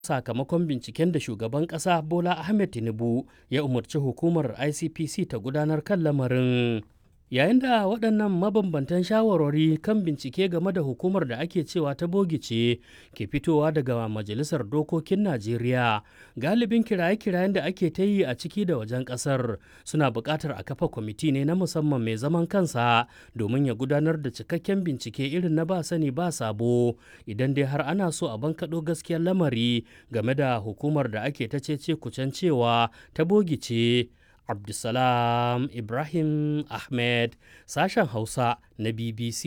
sakamakon binciken da shugaban ƙasa Bola Ahmed Tinubu ya umarci hukumar ICPC ta gudanar kan lamarin. Yayin da waɗannan mabambantan shawarwari kan bincike game da hukumar da ake cewa ta bogice ke fitowa daga Majalisar Dokokin Najeriya, galibin kiraye-kirayen da ake ta yi a ciki da wajen ƙasar suna buƙatar a kafa kwamiti ne na musamman mai zaman kansa domin ya gudanar da cikakken bincike irin na ba sani ba sabo idan dai har ana so a bankaɗo gaskiyar lamari game da hukumar da ake ta cece kucen cewa ta bogice. Abdulsalam Ibrahim Ahmed sashen Hausa na BBC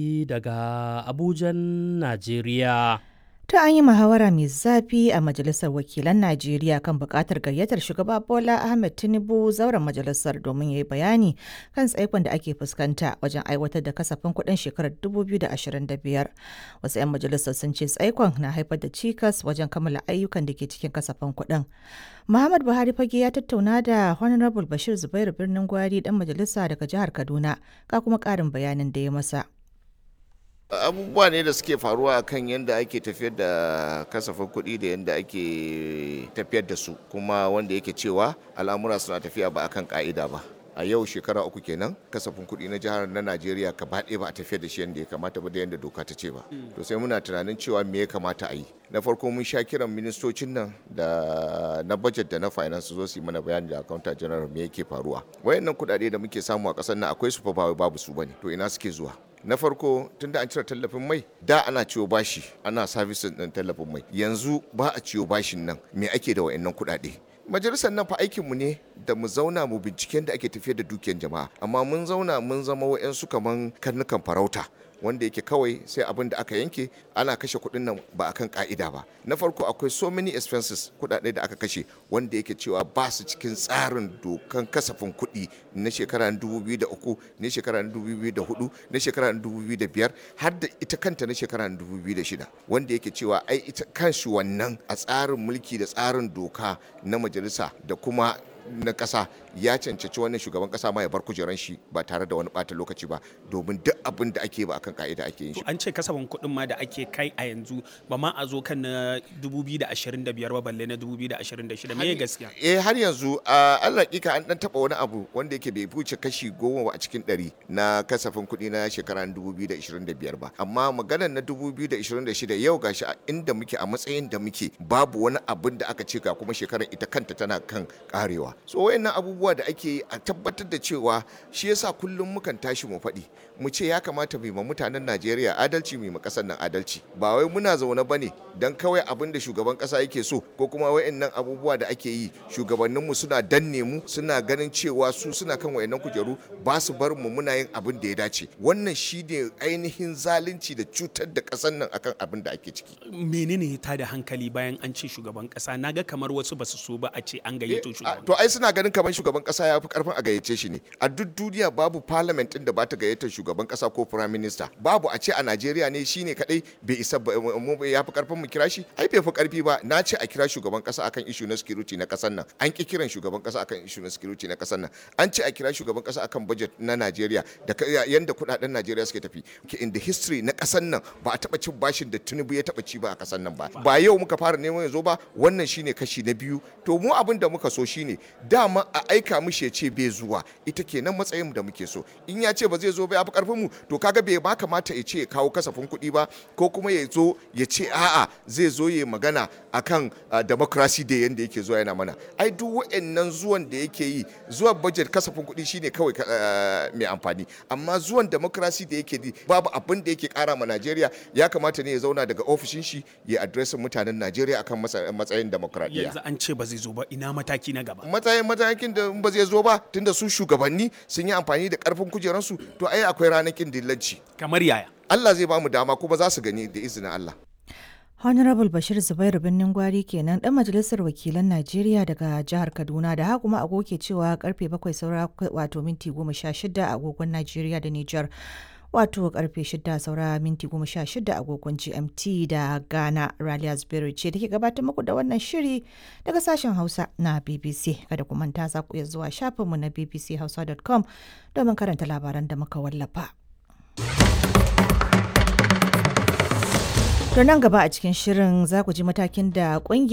daga Abujan, Najeriya. Ta an yi muhawara mai zafi a Majalisar Wakilan Najeriya kan buƙatar gayyatar shugaba Bola Ahmed Tinubu zauren majalisar domin ya yi bayani kan tsaikon da ake fuskanta wajen aiwatar da kasafin kuɗin shekarar 2025. Wasu 'yan majalisar sun ce tsaikon na haifar da cikas wajen kammala ayyukan da ke cikin kasafin kuɗin. Muhammad Buhari fage ya tattauna da Honorable Bashir Zubairu Birnin Gwari dan majalisa daga jihar Kaduna ga kuma ƙarin bayanin da ya masa. abubuwa ne da suke faruwa kan yadda ake tafiyar da kasafin kuɗi da yadda ake tafiyar da su kuma wanda yake cewa al'amura suna tafiya ba akan ka'ida ba a yau shekara uku kenan kasafin kuɗi na jihar na najeriya gaba ɗaya ba a tafiyar da shi yadda ya kamata ba da yadda doka ta ce ba to sai muna tunanin cewa me ya kamata a yi na farko mun sha kiran ministocin nan da na budget da na finance zo su yi mana bayani da accountant general me yake faruwa wayannan kuɗaɗe da muke samu a ƙasar nan akwai su fa ba babu su bane to ina suke zuwa na farko tunda an cire tallafin mai da ana ciwo bashi ana services din tallafin mai yanzu ba a ciwo bashin nan me ake da wayannan kuɗaɗe majalisar nan fa aikinmu ne da mu zauna mu binciken da ake tafiyar da dukiyar jama'a amma mun zauna mun zama wa'yansu kaman karnukan farauta wanda yake kawai sai abin da aka yanke ana kashe kuɗin nan ba akan ka'ida ba na farko akwai so many expenses kuɗaɗe da aka kashe wanda yake cewa ba su cikin tsarin dokan kasafin kuɗi na shekara 2003 na shekara 2004 na shekara 2005 har da ita kanta na shekara 2006 wanda yake cewa ai ita kanshi wannan a tsarin mulki da tsarin doka na majalisa da kuma na ƙasa ya cancanci wannan shugaban ƙasa ma ya bar kujeran shi ba tare da wani ɓata lokaci ba domin duk abin da ake ba akan ka'ida ake yin shi. An ce kasafin kuɗin ma da ake kai a yanzu ba ma a zo kan na 2025 ba balle na 2026 me gaskiya? Eh har yanzu a Allah kika an dan taba wani abu wanda yake bai wuce kashi goma ba a cikin ɗari na kasafin kuɗi na shekara 2025 ba amma maganar na 2026 yau gashi a inda muke a matsayin da muke babu wani abin da aka ce ga kuma shekarar ita kanta tana kan karewa. so wayannan abubuwa da ake yi a tabbatar da cewa shi yasa kullum mukan tashi mu faɗi mu ce ya kamata mu ma mutanen Najeriya adalci mu ma ƙasar nan adalci ba wai muna zaune bane dan kawai abin da shugaban ƙasa yake so ko kuma wayannan abubuwa da ake yi shugabannin mu suna danne mu suna ganin cewa su suna kan wayannan kujeru ba su bar mu muna yin abin da ya dace wannan shine ainihin zalunci da cutar da ƙasar nan akan abin da ake ciki menene ta da hankali bayan an ce shugaban ƙasa naga kamar wasu basu so ba a ce an gayyato shugaban to ai suna ganin kamar shugaban kasa ya fi karfin a gayyace shi ne a duk duniya babu parliament din da ba ta gayyatar shugaban kasa ko prime minister babu a ce a Najeriya ne shine kadai bai isa ya fi karfin mu kira shi ai bai fi karfi ba na ce a kira shugaban kasa akan issue na security na kasar nan an ki kiran shugaban kasa akan issue na security na kasar nan an ce a kira shugaban kasa akan budget na Najeriya da yanda kudaden Najeriya suke tafi in the history na kasar nan ba a taba cin bashin da Tinubu ya taba ci ba a kasar nan ba ba yau muka fara neman yazo ba wannan shine kashi na biyu to mu abin da muka so shine dama a aika mishi ya ce bai zuwa ita kenan matsayin mu da muke so in ya ce ba zai zo ba ya fi karfin mu to kaga bai ba kamata ya ce ya kawo kasafin kuɗi ba ko kuma ya zo ya ce a'a zai zo ya magana akan democracy da yanda yake zuwa yana mana ai duk wa'annan zuwan da yake yi zuwan budget kasafin kuɗi shine kawai mai amfani amma zuwan democracy da yake yi babu abin da yake kara ma Najeriya ya kamata ne ya zauna daga ofishin shi ya adresin mutanen Najeriya akan matsayin demokradiyya yanzu an ce ba zai zo ba ina mataki na gaba matsayin matakin da ba zai zo ba tunda su shugabanni sun yi amfani da karfin kujeransu to ai akwai ranakin dillanci kamar yaya Allah zai ba mu dama kuma za su gani da izinin Allah Honorable Bashir Zubairu Birnin Gwari kenan dan majalisar wakilan Najeriya daga jihar Kaduna da haka kuma agoke cewa karfe bakwai saura wato minti goma sha shida a agogon Najeriya da Nijar. Wato karfe shida saura minti goma sha shida agogon GMT da Ghana Raliya Zubairu ce take gabatar muku da wannan shiri daga sashen Hausa na BBC. Kada ku manta za ku iya zuwa shafinmu na bbchausa.com domin karanta labaran da muka wallafa. To nan gaba a cikin shirin za ku ji matakin da ƙungiyar